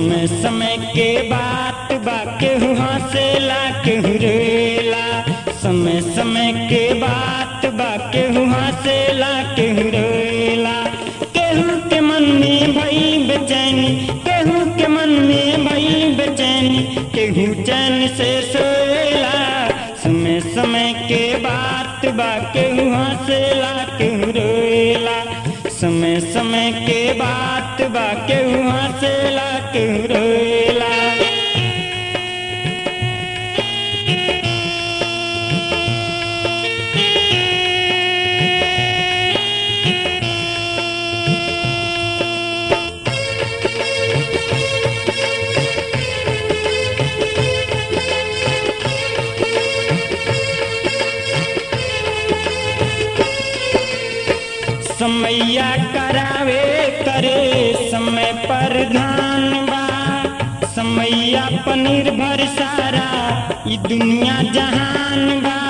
समय समय के बात बा केहू हंसेला केहू रोएला समय समय के बात बा केहू हंसेला केहू रोएला केहू के मन में भई बेचैनी केहू के मन में भई बेचैनी केहू चैन से सोएला समय समय के बात बा केहू हंसेला केहू रोएला समय समय के बात बा केहू हंसेला केहू रोएला समैया करावे करे समय पर ध्यान बा समैया पर निर्भर सारा ई दुनिया जहान बा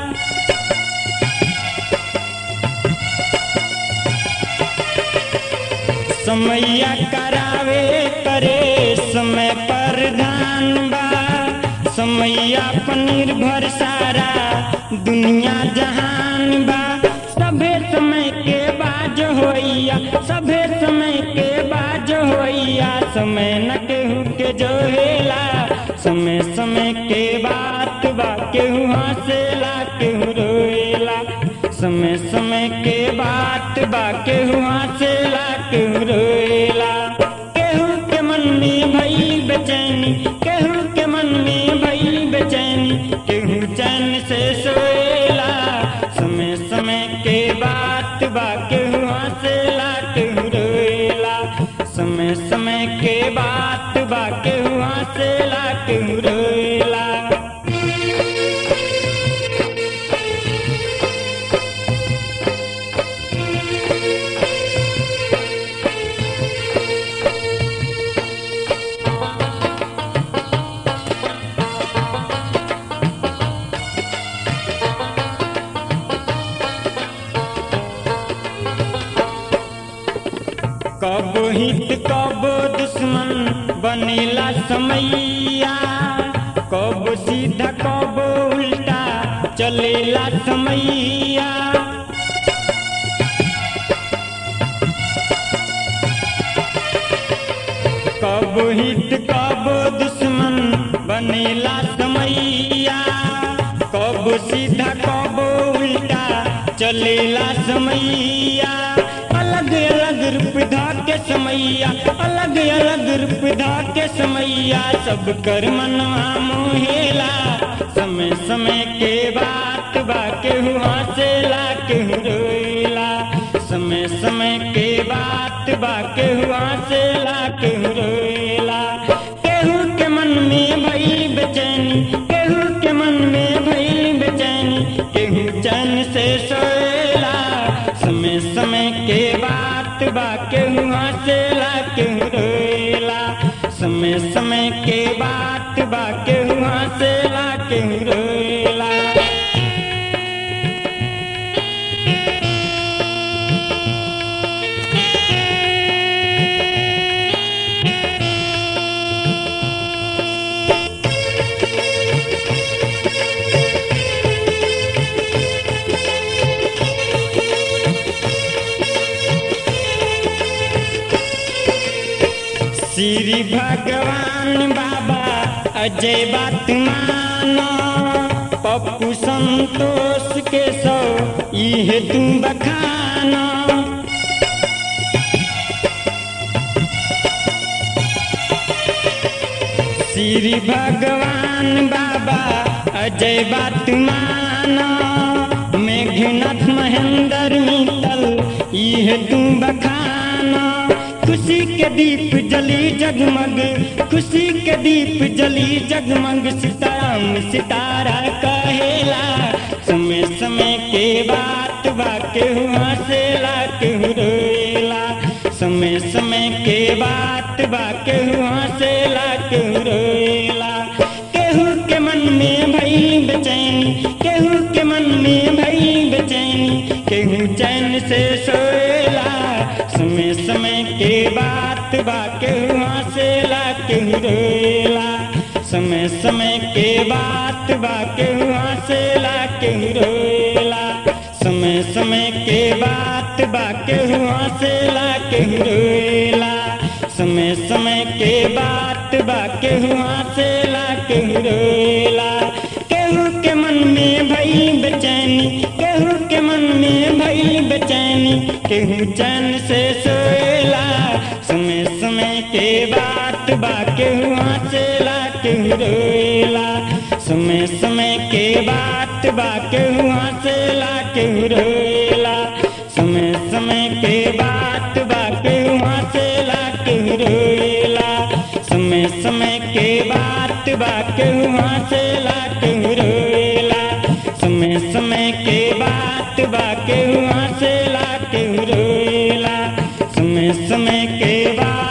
समैया करावे करे समय पर ध्यान बा समैया पर निर्भर सारा दुनिया जहान बा सभे समय के बाज होइया सभे समय के बाज होइया समय न केहू के जोहेला समय समय के बात बा केहू हंसेला केहू रोएला समय समय के बात बा केहू हंसेला केहू रोएला केहू के मन में भई बेचैनी केहू के मन में भई बेचैनी केहू चैन से सोएला समय समय के बात बा केहू हंसेला केहू रोएला समय समय के बात बा केहू हंसेला केहू रोएला कब हित कब दुश्मन बनेला समैया कब सीधा कब उल्टा चलेला समैया कब हित कब दुश्मन बनेला समैया कब सीधा कब उल्टा चलेला समैया अलग अलग रूप धा के समैया अलग अलग रूप धा के समैया सब कर मनवा मोहेला समय समय के बात बा केहू हंसेला केहू रोएला समय समय के बात बा केहू हंसेला केहू रोएला केहू के मन में भई बेचैनी केहू के मन में भई बेचैनी केहू चैन से सोएला समय समय के बात बा केहू हंसेला केहू रोएला समय समय के बात बा केहू हंसेला केहू रोएला श्री भगवान बाबा अजय बात मानो पप्पू संतोष के सो इहे तुम बखानो श्री भगवान बाबा अजय बात मानो मेघनाथ महेंद्र मित्तल इहे तुम बखानो खुशी के दीप जली जगमग खुशी के दीप जली जगमग सीताराम सितारा कहेला समय समय के बात बा केहू हंसेला केहू रोएला समय समय के बात बा केहू हंसेला केहू रोएला केहू के मन में भई बेचैनी केहू के मन में भई बेचैनी केहू चैन से सोएला समय समय के बात बा केहू हंसेला केहू केहू रोएला समय समय के बात बा केहू हंसेला केहू रोएला समय समय के बात बा केहू हंसेला केहू रोएला समय समय के बात बा केहू हंसेला केहू रोएला केहू के मन में भई बेचैनी केहू के मन में भई बेचैनी केहू चैन से सोएला समय समय के बात बा केहू हंसेला केहू रोएला समय समय के बात बा केहू हंसेला केहू रोएला समय समय के बात बा केहू हंसेला केहू रोएला समय समय के बात बा केहू हंसेला केहू रोएला समय समय के बात बा केहू हंसेला केहू रोएला समय समय के बात